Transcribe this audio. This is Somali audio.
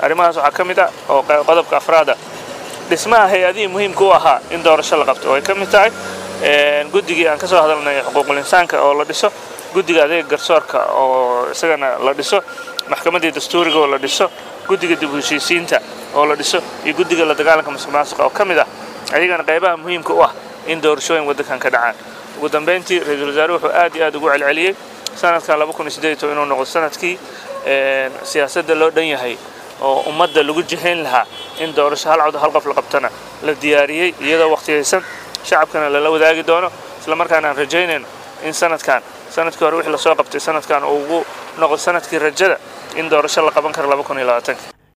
arrimahaas waxaa ka mid ah oo qodobka afraada dhismaha hay-adihii muhiimka u ahaa in doorasho la qabto oo ay ka mid tahay guddigii aan ka soo hadalnay xuquuqul insaanka oo la dhiso guddiga adeega garsoorka oo isagana la dhiso maxkamaddii dastuuriga oo la dhiso guddiga dib u heshiisiinta oo la dhiso iyo guddiga la dagaalanka musuq maasuqa oo ka mid ah ayagana qaybaha muhiimka u ah in doorashooyin waddankan ka dhacaan ugu dambayntii ra-iisul wasaaruhu wuxuu aad iyo aad ugu celceliyey sanadkan inuu noqdo sanadkii siyaasadda loo dhan yahay oo ummadda lagu jihayn lahaa in doorasho hal cod hal qof la qabtana la diyaariyey iyadoo waqtiyaysan shacabkana lala wadaagi doono isla markaana aan rajaynayno in sanadkan sanadkii hore wixii lasoo qabtay sanadkan uu ugu noqdo sanadkii rajada in doorasho la qaban karo